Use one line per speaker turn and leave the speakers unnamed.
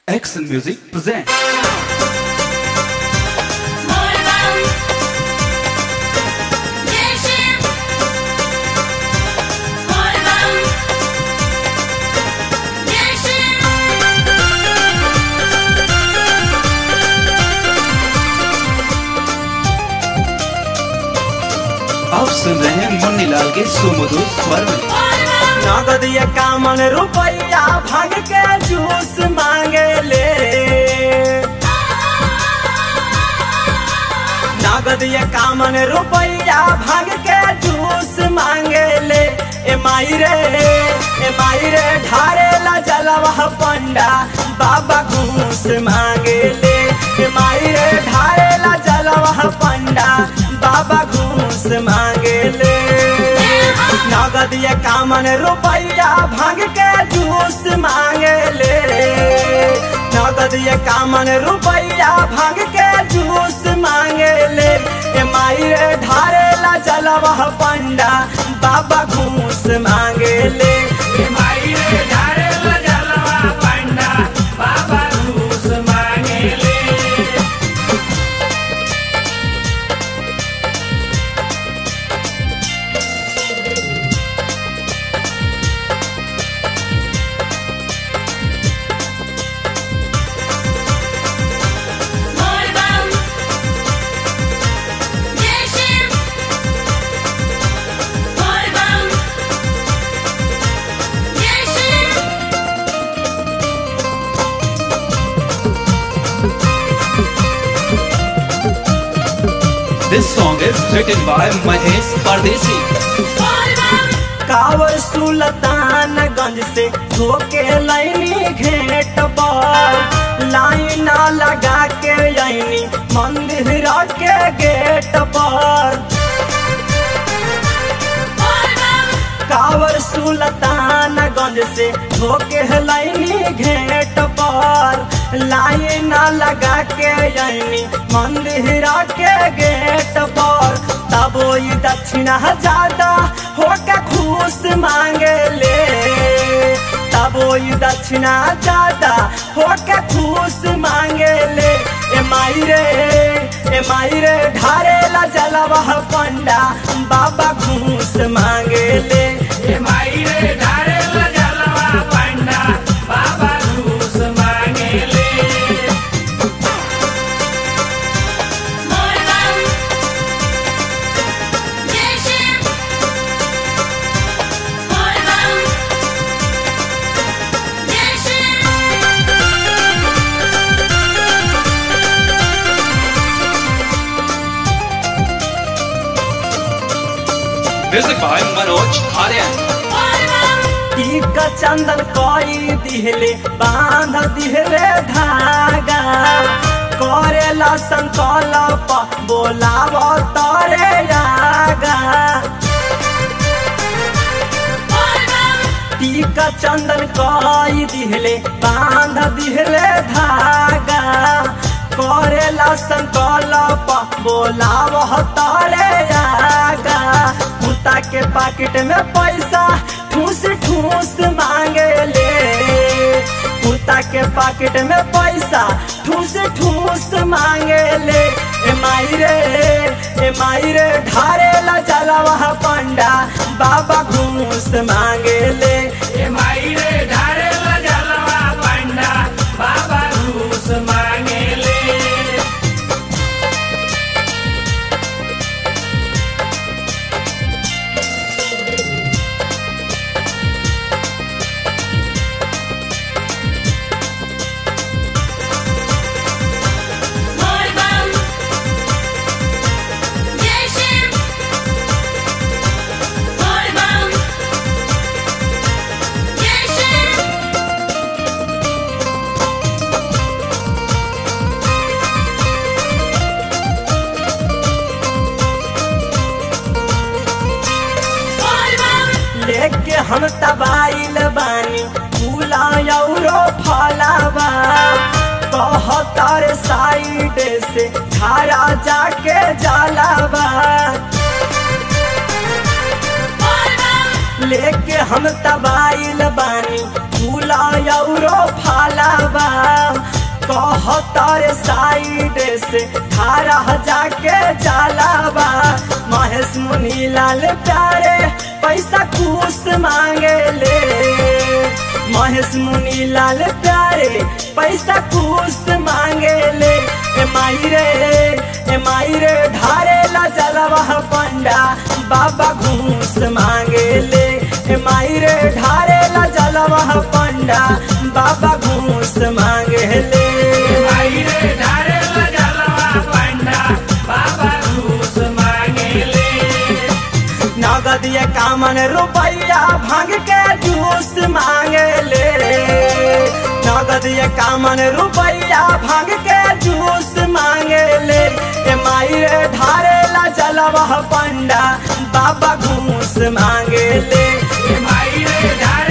Excel Music presents.
Morgan Yeşim Morgan Yeşim
आप सुन रहे हैं मुन्नी लाल के सुमधुर स्वर में
Morgan
नगद इक्यावन रुपया भाग के जूस मांगे ले नगद इक्यावन रुपया भाग के जूस मांगे ले ए माई रे ए माई रे ढारे ला जलवा पंडा बाबा घूस मांगे ले ए माई रे ढारे ला जलवा पंडा बाबा घूस मांगे ले नगद इक्यावन रुपया भाग के जूस मांगे ले नगद इक्यावन रुपया भाग के जूस मांगे ले ए माई रे ढारे ला जलवा पंडा बाबा घूस मांगे ले ए माई रे ढारे ला जलवा पंडा बाबा घूस मांगे ले
Morgan Yeşim Morgan Yeşim
This song is written by Mahesh Pardesi.
Morgan
कावर सुल्तानगंज से धोके लाइनी घेट पर लाइना लगा के आईनी मंदिर के गेट पर
Morgan
कावर सुल्तानगंज से धोके लाइनी घेट पर लाइना लगा के आईनी मंदिर के गेट पर तब ई दक्षिणा ज्यादा होके खुश मांगे ले तब ई दक्षिणा ज्यादा होके खुश मांगे ले ए माई रे ए माई रे ढारे ला जलवा पंडा बाबा घूस मांगे ले ए माई रे ढारे ला जलवा पंडा बाबा घूस मांगे ले
Morgan Yeşim Morgan Yeşim
Music by Manoj Aryan.
Morgan
टीका चंदन कोई दिहले बांध दिहले धागा करेला संकल्प बोलाव तोरे आगा
Morgan
टीका चंदन कोई दिहले बांध दिहले धागा करेला संकल्प बोलाव तोरे आगा कुत्ता के पाकिट में पैसा ठूस ठूस मांगे ले कुत्ता के पाकिट में पैसा ठूस ठूस मांगे ले ए माई रे ए माई रे ढारे ला जलवा पंडा बाबा घूस मांगे ले ए माई रे ढारे ला जलवा पंडा बाबा घूस मांगे ले
Morgan Yeşim Morgan Yeşim Morgan
लेके हम तबाइल बानी फूला औरो फलावा कहतर साइड से धारा जाके जलावा
Morgan
लेके हम तबाइल बानी फूला औरो हाला बा कहतर साइड से धारा जाके जाला बा महेश मुनि लाल प्यारे पैसा कुछ मांगे ले महेश मुनि लाल प्यारे पैसा कुछ मांगे ले ए माई रे ए माई रे ढारे ला जलवा पंडा बाबा घूस मांगे ले ए माई रे ढारे ला जलवा पंडा बाबा घूस मांगे ले
आई रे ढारे जलवा पंडा बाबा घूस मांगेले
नगद ये कामन रुपया भांग के जूस मांगे ले नगद ये कामन रुपया भांग के जूस मांगे ले ए माई रे ढारे ला जलवा पंडा बाबा घूस मांगे ले
आई रे ढारे